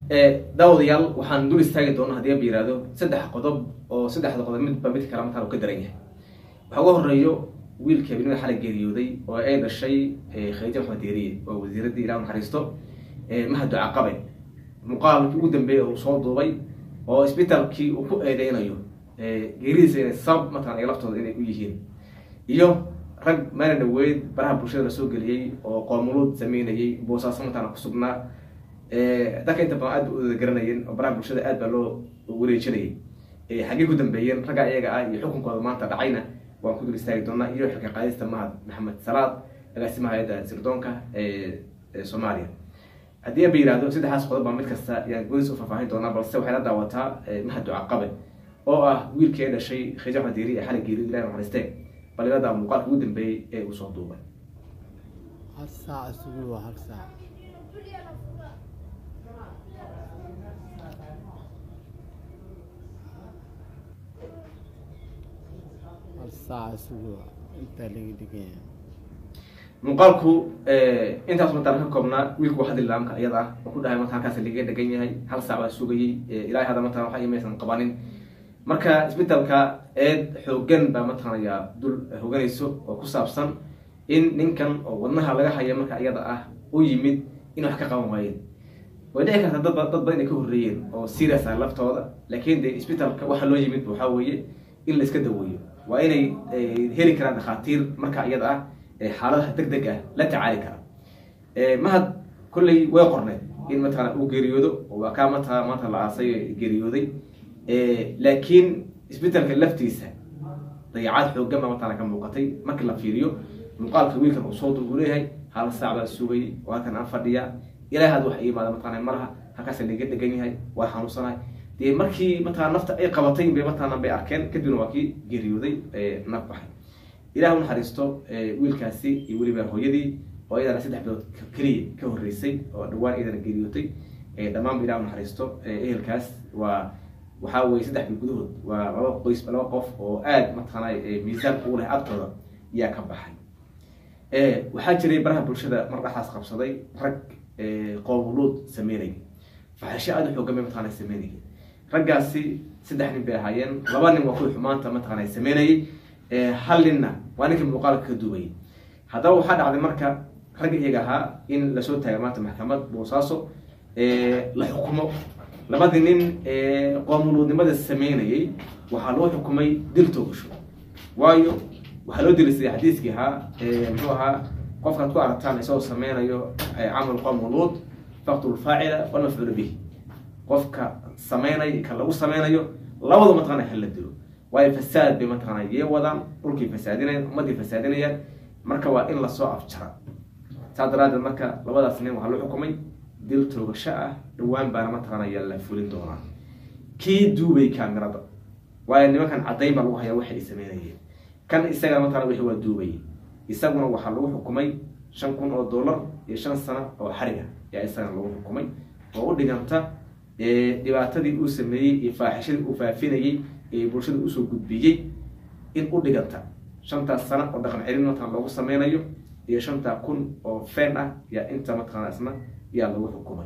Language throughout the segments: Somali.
daawadayaal waxaan dul istaagi doona hadii aba yihahdo saddex qodob oo saddexda qodob midba mid kale mataan u ka daran yahay waxaa uga horeeyo wiilka habeenimada xalay geeriyooday oo ay dhashay khadiija maxamed deeriye oo wasiiradii ilah naxariisto mahad ducaqabe muuqaalkii ugu dambeeyay uu soo duubay oo isbitaalkii uu ku eedeynayo geeridiisa inay sabab mataqana laftooda inay u yihiin iyo rag maalin dhaweyd baraha bulshada la soo geliyey oo qoomuluud sameynayay boosaaso mataqana kusugnaa dadka inta badan aad ba uda garanayeen oo baraha bulshada aad baa loo wareejinayay xaggey ku dambeeyeen ragga iyaga ah iyo xukunkooda maanta dhacayna waan ku dul istaagi doonaa iyo xilka qaadista mahad maxamed salaad agaasimaha hay-adda sirdoonka ee soomaaliya haddii aba yihahdo saddexdaas qodob baa mid kasta ayaan golis u faahfaahin doonaa balse waxay la daawataa mahad ducaqabe oo ah wiilkii ay dhashay khadiija maxamed deeri ee xalay geeri ilahi naxariistee bal iladaa muuqaalka ugu dambeeyey ee uu soo duubay hal saac isugu waa hal saac hal saac isugu waa intaa laga dhiganya muuqaalku intaas mataan ka koobnaa wiilku waa hadli laamka iyada ah oo ku dhahay marka halkaas laga dhegan yahay hal saac baa sugayey ilaahay hadda mataan waxa imaysan qabanin marka isbitaalka eed xoogan baa mataqaanaya dul hoganayso oo ku saabsan in ninkan oo wadnaha laga haya marka iyada ah u yimid in wax ka qaban waayeen way dhici karta dad dad badan inay ka horreeyeen oo serious ah laftooda laakiin dee isbitaalka waxa loo yimid waxaa weeye in la iska daweeyo waa inay heli karaan dhakhaatiir marka iyada ah xaaladaha deg deg ah la tacaali kara mahad kolley way qorneed in mataqana uu geeriyoodo waa kaa mata maanta la aasay geeriyooday laakiin isbitaalka laftiisa dayacaad xoogan baa mataqana ka muuqatay markii la fiiriyo muuqaalka wiilkan uu soo duub uu leeyahay hal saac baa sugayay oo halkan aan fadhiya ilaahi had wax imaada mataqana malaha halkaas laga dhegan yahay waa xanuunsanahay dee markii mataqana nafta ay qabatay bay mataqana bay arkeen kadibna waa kii geeriyooday naf baxay ilaah u naxariisto wiilkaasi iyo weliba hooyadii oo iyadana saddex bilood keliya ka horreysay oo dhawaan iyadana geeriyootay dhammaanba ilah u naxariisto ehelkaas waa waxaa weye saddex bil gudahood waa laba qoys laba qof oo aad mataqaana miisaan ugu leh agtooda ayaa ka baxay waxaa jiray baraha bulshada mar dhexdaas qabsaday rag qoomuluud sameynaya faxisho aada u xoogan bay mataqana sameynaya raggaasi saddex nin bay ahaayeen laba nin waa kuwii xumaanta mataqana sameynayay hal ninna waa ninkii muuqaalka ka duubayay haddaba waxaa dhacday marka ragga iyaga ahaa in lasoo taagay maanta maxkamad boosaaso la xukumo labadii nin qoomuluudnimada sameynayay waxaa loo xukumay dil toogasho waayo waxaa loo dilisay xadiiskii ahaa muxuu ahaa qofkaad ku aragtaan isagoo sameynayo camal qoomuluud faqtul faacila walmafcuula bihi qofka sameynay ka lagu sameynayo labadu mataqana hala dilo waayo fasaad bay mataqana yee wadaan dhulkii fasaadinayaan ummadii fasaadinayaan marka waa in lasoo afjara saas daraadeed marka labadaas nin waxaa loo xukumay dil toogasho ah dhawaan baana mataqaanaya la fulin doonaa kii duubay kaamirada waayo nimankan caddayn baa lagu hayaa waxa ay sameynayeen kan isaga mataqana wixii waa duubay isaguna waxaa lagu xukumay shan kun oo dollar iyo shan sano oo xariga ayaa isagana lagu xukumay oo u dhiganta dhibaatadii uu sameeyey iyo faaxishadii uu faafinayey ee bulshada usoo gudbiyey in u dhiganta shantaas sano oo dhaqan celin mataqana loogu sameynayo iyo shantaa kun oo fen ah yaa inta mataqana isna yaa lagu xukumay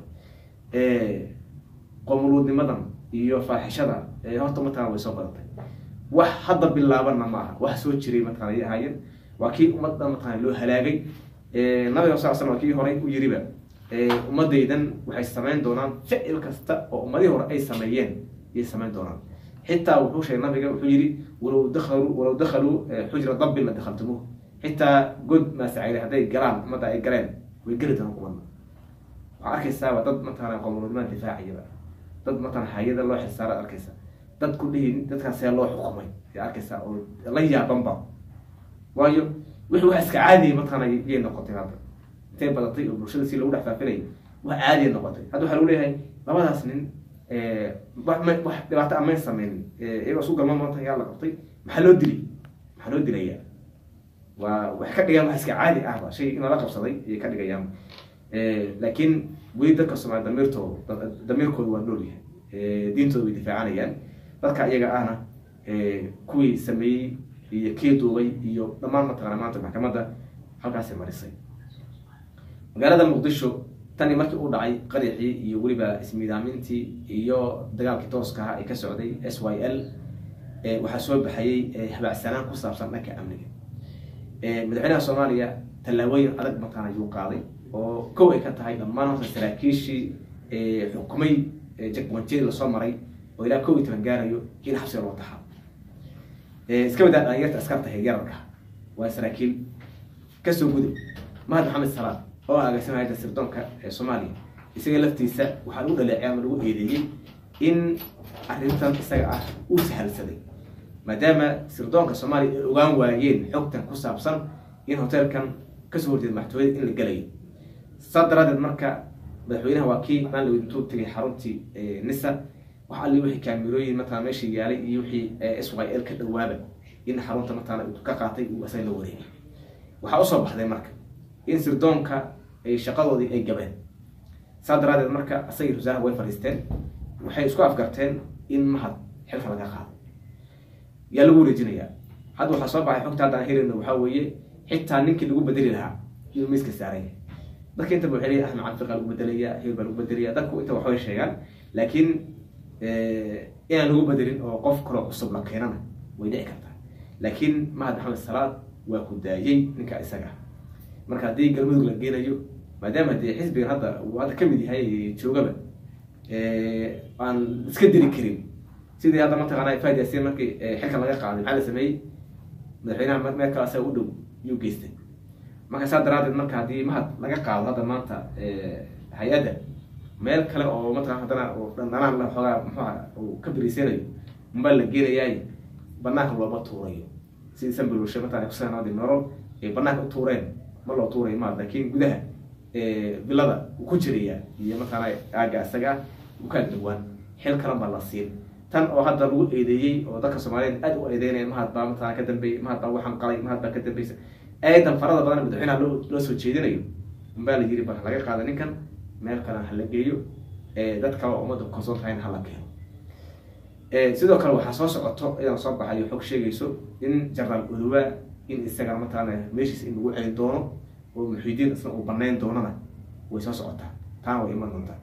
qomuluudnimadan iyo faaxishada horta mataqana way soo badatay wax hadda bilaabanna ma aha wax soo jiray mataqana ay ahaayeen waa kii ummadda mataqana loo halaagay nabiga sal slam waa kii horay u yiriba ummadaydan waxay sameyn doonaan ficil kasta oo ummadihii hore ay sameeyeen ayay sameyn doonaan xitaa wuxuu sheegay nabiga wuxuu yihi walow dakaluu walow dakhaluu xujra dabbin la dakhaltumuuh xitaa god maasacayre hadday galaan ummadda ay galeen way geli doonaan kuwana waxaa arkaysaaba dad mataqana qomuluudnimada difaaciyaba dad mataqana hay-ada loo xilsaara arkaysa dad ku dhihi dadkaasee loo xukumay ayaa arkaysaa oo la yaabanba waayo wixii wax iska caadiya mataqana yay noqotay hadda intay badatay oo bulshada si lagu dhex faafinay wax caadiya noqotay hadda waxaa lagu leeyahay labadaas nin wax dhibaato amayn sameynin iyagoo su galma maanta yaa la qabtay maxaa loo dilay maxaa loo dilaya waa waxay ka dhigayaan wax iska caadi ahba shay in lala qabsaday ayay ka dhigayaan laakiin weli dadka soomaali damiirtooda damiirkooda waa nool yahay diintooda way difaacanayaan dadka iyaga ahna kuwii sameeyey iyo kii duubay iyo dhammaan mataqana maanta maxkamadda halkaasay marisay magaalada muqdisho tani markii uu dhacay qaraxii iyo weliba ismiidaamintii iyo dagaalkii tooska ahaa ee ka socday s y l waxaa soo baxayey habaacsanaan ku saabsan dhanka amniga madaxweynaha soomaaliya tallaabooyin adag mataan ayuu qaaday oo kow ay ka tahay dhammaan horta saraakiishii xukumay jakwanjiri lasoo maray oo ilaa kow iyo toban gaarayo in xabsiga loo taxaa iska wadaa dhalinyarta askarta heegyararka waa saraakiil kasoo gudub mahad maxamed salaad oo agaasimaya hayda sirdoonka ee soomaaliya isaga laftiisa waxaa lagu dhaleecay ama lagu eedeeyey in arrintan isaga ah uu sahalsaday maadaama sirdoonka soomaaliya ay ogaan waayeen xogtan ku saabsan in hoteelkan kasoo horjeeda madaxtooyada in la gelayo saa daraadeed marka madaxweynaha waa kii maalin intuu tegay xaruntii nisa wax alli wixii kaamirooyin matala meesha yaalay iyo wixii s y l ka dhawaaba in xarunta matala ka qaatay uu asaga la wareegay waxaa usoo baxday marka in sirdoonka ay shaqadoodii ay gabeen saa daraadeed marka asagii wasaaraha way fadhiisteen waxay isku afgarteen in mahad xilka laga qaado yaa lagu wareejinayaa hadda waxaa soo baxay xogta hadda aan helayno waxaa weeye xitaa ninkii lagu bedeli lahaa inuu miiska saaraya dadka intaba waxay leeyihin axmed cabdiqa lagu bedelaya hebel baa lagu bedelaya dadku inta waxbay sheegaan laakiin inaan lagu bedelin oo qof kaloo cusub la keenana way dhici kartaa laakiin mahad maxamed salaad waa ku daayey ninka isaga marka haddii galmudug la geenayo maadaama dee xisbigan hadda uu hadda kamid yahay joogaba aan iska diri karin sidii hadda mataqaana faid yaasiin markii xilkan laga qaaday maxaa la sameeyey madaxweynaha meel kale asaga u dhow yuu geystay marka saa daraadeed marka haddii mahad laga qaado hadda maanta hay-adda meel kale oo mataqana haddana dhanaan la xoogaa muxuha uu ka beriisanayo unbaa la geenayaay banaanka looma tuurayo sidii sanbalwashe mataqana kusanadi nolol ay banaanka u tuureen ma loo tuurayo ma laakiin gudaha bilada uu ku jiraya iyo mataqaana aaga isaga ah u kala dhawaan xil kalan baa la siin tan oo hadda lagu eedeeyey oo dadka soomaaliyeed aad u eedeynaya mahad baa mataqana ka dambeeyey mahad baa waxaan qalay mahad baa ka dambeysa eedan farada badan madaxweynaha loo loo soo jeedinayo unbaa la yiri ba laga qaada ninkan meel kalena hala geeyo dad kale oo ummadda kalsoon tahayna hala keeno sidoo kale waxaa soo socoto inaan soo baxayo xog sheegayso in jenaraal odowa in isagana mataqaana meeshiisa in lagu celin doono oo muxiidiin isna uu banayn doonana way soo socotaa taana way iman doontaa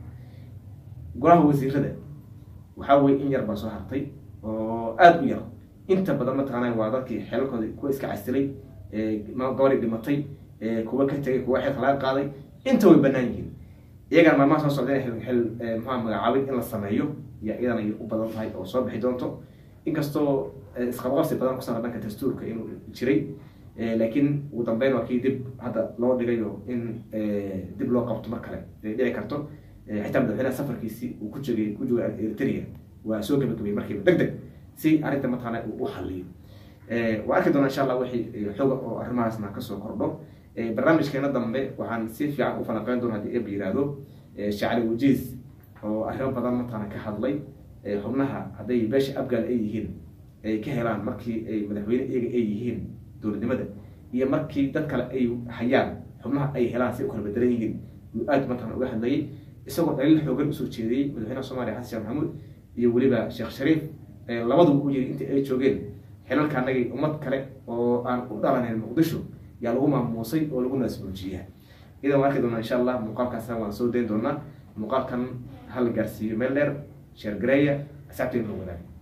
golaha wasiirada waxaa weye in yar baa soo hartay oo aada u yar inta badan mataqaana waa dadkii xelalkooda kuwa iska casilay gabadhii dhimatay kuwa ka tegay kuwa xilka laga qaaday inta way banaan yihiin iyagana maalmaha soo socda in xil maxaa magacaabid in la sameeyo ya iyadana ay u badan tahay oo soo bixi doonto inkastoo isqabqabsi badan ku saabsan dhanka dastuurka inuu jiray laakiin ugu dambeyn waa kii dib hadda loo dhigayo in dib loo qabto mar kale ay dhici karto xitaa madaxweynaha safarkiisi uu ku jegay ku jooga eritrea waa soo gabagabay markiiba deg deg si arrinta mataqaana uu u xaliyo waa arki doona insha allah wixii xoga oo arrimahaasna kasoo kordho barnaamijkeena dambe waxaan si fiican u falanqeyn doona haddii eb yihahdo shacli wajiis oo arrimo badan mataqaana ka hadlay xubnaha hadday beesha abgaal ay yihiin ay ka helaan markii ay madaxweyne iyaga ay yihiin dowladnimada iyo markii dad kale ay hayaan xubnaha ay helaan si u kala bedelan yihiin yuu aad mataqana uga hadlayay isagoo dhaliil xoogan usoo jeediyey madaxweynaha soomaaliya xasan sheekh maxamuud iyo weliba sheekh shariif labaduba u yiri intii ay joogeen xilalka anagay ummad kale oo aan u dhalanayn muqdisho yaa lagu maamuusay oo lagu naasmuujiyaa idan waan arki doonaa insha allah muuqaalkaasna waan soo dayn doonaa muuqaalkan hala gaarsiiyo meel dheer sheergareeya asxaabteena la wadaaga